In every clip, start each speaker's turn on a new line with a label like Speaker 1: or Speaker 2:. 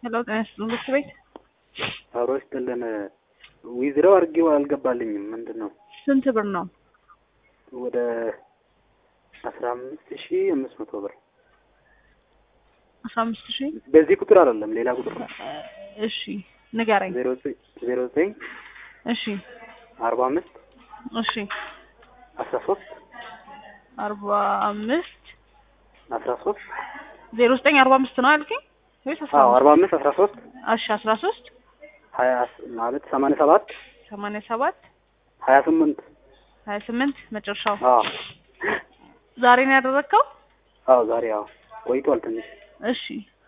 Speaker 1: ሄሎ ጤና ይስጥልን ምክር ቤት
Speaker 2: አብሮ ይስጥልን። ዊዝረው አድርጌው አልገባልኝም። ምንድን ነው
Speaker 1: ስንት ብር ነው?
Speaker 2: ወደ አስራ አምስት ሺ አምስት መቶ ብር
Speaker 1: አስራ አምስት ሺህ
Speaker 2: በዚህ ቁጥር አይደለም ሌላ ቁጥር ነው።
Speaker 1: እሺ ንገረኝ።
Speaker 2: ዜሮ ዘጠኝ ዜሮ ዘጠኝ
Speaker 1: እሺ
Speaker 2: አርባ አምስት
Speaker 1: እሺ
Speaker 2: አስራ ሶስት
Speaker 1: አርባ አምስት
Speaker 2: አስራ ሶስት
Speaker 1: ዜሮ ዘጠኝ አርባ አምስት ነው ያልከኝ ወይስ አስራ
Speaker 2: አዎ
Speaker 1: አምስት?
Speaker 2: አርባ አምስት አስራ ሶስት
Speaker 1: እሺ አስራ ሶስት
Speaker 2: ሀያ ማለት ሰማንያ ሰባት
Speaker 1: ሰማንያ ሰባት
Speaker 2: ሀያ ስምንት
Speaker 1: ሀያ ስምንት መጨረሻው
Speaker 2: አዎ
Speaker 1: ዛሬ ነው ያደረግከው?
Speaker 2: አዎ ዛሬ አዎ ቆይቷል ትንሽ
Speaker 1: እሺ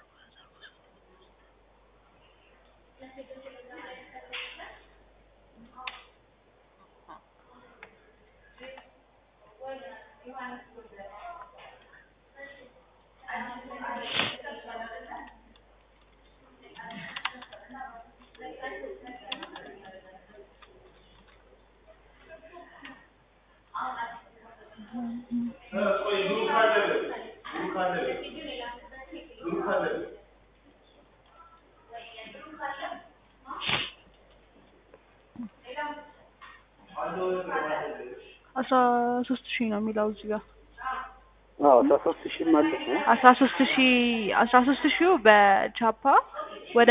Speaker 1: አስራ ሶስት ሺህ ነው የሚለው እዚህ ጋር
Speaker 2: አዎ አስራ ሶስት ሺህ ማለት ነው
Speaker 1: አስራ ሶስት ሺህ አስራ ሶስት ሺው በቻፓ ወደ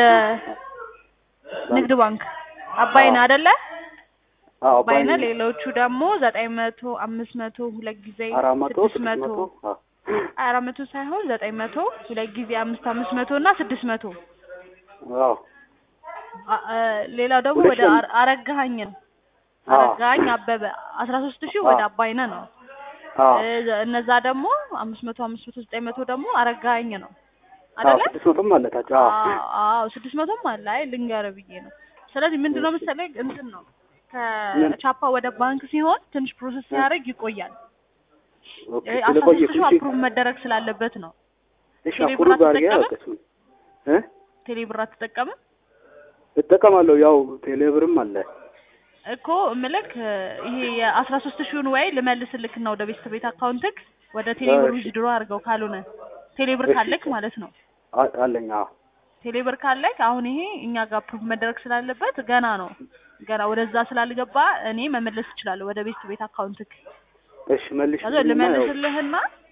Speaker 1: ንግድ ባንክ አባይነህ አይደለ?
Speaker 2: አዎ
Speaker 1: አባይነህ ሌሎቹ ደግሞ ዘጠኝ መቶ አምስት መቶ ሁለት ጊዜ
Speaker 2: አራት መቶ
Speaker 1: ስድስት
Speaker 2: ስድስት
Speaker 1: መቶ
Speaker 2: መቶ አዎ
Speaker 1: አራት መቶ ሳይሆን ዘጠኝ መቶ ሁለት ጊዜ አምስት አምስት መቶ እና ስድስት መቶ
Speaker 2: አዎ
Speaker 1: አ- አ- ሌላው ደግሞ
Speaker 2: ሁለት
Speaker 1: ወደ
Speaker 2: ሺህ
Speaker 1: አረ- አረጋኸኝ ነው
Speaker 2: አዎ
Speaker 1: አረጋኸኝ አበበ አስራ ሶስት ሺህ ወደ
Speaker 2: አዎ
Speaker 1: አባይነህ ነው
Speaker 2: አዎ
Speaker 1: እ- እነዛ ደግሞ አምስት መቶ አምስት መቶ ዘጠኝ መቶ ደግሞ አረጋኸኝ ነው
Speaker 2: አዎ
Speaker 1: አይደለ?
Speaker 2: ስድስት መቶም አለታቸው አዎ
Speaker 1: አዎ አዎ ስድስት መቶም አለ። አይ ልንገርህ ብዬ ነው። ስለዚህ ምንድን ነው መሰለህ እንትን ነው
Speaker 2: ምን?
Speaker 1: ከቻፓ ወደ ባንክ ሲሆን ትንሽ ፕሮሰስ ሲያደርግ ይቆያል።
Speaker 2: ኦኬ
Speaker 1: እ አስራ
Speaker 2: ስለቆየ
Speaker 1: ሶስት ሺህ
Speaker 2: እሺ
Speaker 1: አፕሩቭ መደረግ ስላለበት ነው።
Speaker 2: እሺ
Speaker 1: ቴሌ
Speaker 2: አፕሩ
Speaker 1: ብር
Speaker 2: ጋር ያ
Speaker 1: አትጠቀምም?
Speaker 2: እሱን እ
Speaker 1: ቴሌ ብር አትጠቀምም
Speaker 2: እጠቀማለሁ ያው ቴሌብርም አለ
Speaker 1: እኮ እምልክ እ ይሄ የአስራ ሶስት ሺውን ወይ ልመልስልክና ወደ ቤተሰብ ቤት አካውንትክ ወደ ቴሌ ብር
Speaker 2: እሺ
Speaker 1: ዊዝድሮ አድርገው ካልሆነ ቴሌ ብር
Speaker 2: እሺ
Speaker 1: ካለክ ማለት ነው።
Speaker 2: አ- አለኝ አዎ
Speaker 1: ቴሌ ብር ካለክ አሁን ይሄ እኛ ጋር አፕሩቭ መደረግ ስላለበት ገና ነው ገና ወደዛ ስላልገባ እኔ መመለስ እችላለሁ ወደ ቤተሰብ ቤት አካውንትክ
Speaker 2: እሺ መልሽ
Speaker 1: ከዛ ልመልስልህና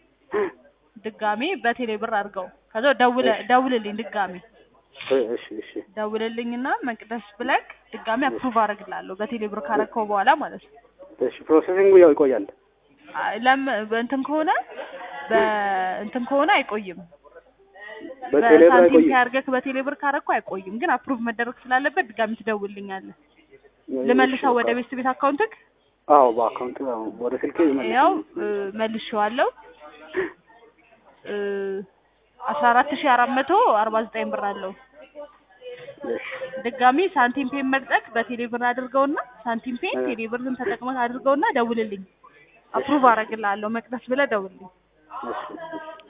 Speaker 1: ድጋሜ በቴሌ ብር አድርገው ከዛ ደውለ
Speaker 2: እሺ
Speaker 1: ደውልልኝ ድጋሜ
Speaker 2: እ- እሺ እሺ
Speaker 1: ደውልልኝና መቅደስ ብለክ ድጋሜ አፕሩቭ አደርግልሃለሁ በቴሌ ብር ካረከው በኋላ ማለት ነው።
Speaker 2: እሺ ፕሮሰሲንጉ ያው ይቆያል
Speaker 1: አይ ለም በእንትን ከሆነ በእንትን ከሆነ አይቆይም።
Speaker 2: በቴሌብር
Speaker 1: በሳንቲም
Speaker 2: አይቆይም
Speaker 1: ካርገክ በቴሌ ብር ካረከው አይቆይም፣ ግን አፕሩቭ መደረግ ስላለበት ድጋሜ ትደውልልኛለህ።
Speaker 2: እሺ
Speaker 1: ልመልሰው ወደ
Speaker 2: በቃ
Speaker 1: ቤት ቤት አካውንትክ
Speaker 2: አዎ በአካውንት ወደ ስልኬ
Speaker 1: ያው
Speaker 2: ይመልስልኝ
Speaker 1: እ፣ መልሼዋለሁ እ፣ አስራ አራት ሺህ አራት መቶ አርባ ዘጠኝ ብር አለው።
Speaker 2: እሺ
Speaker 1: ድጋሚ ሳንቲም ፔን መርጠቅ በቴሌ ብር አድርገውና ሳንቲም ፔን
Speaker 2: እ፣
Speaker 1: ቴሌ ብርን ተጠቅመህ አድርገውና ደውልልኝ።
Speaker 2: እሺ
Speaker 1: አፕሩቭ አደርግልሃለሁ። መቅደስ ብለህ ደውልልኝ።
Speaker 2: እሺ እሺ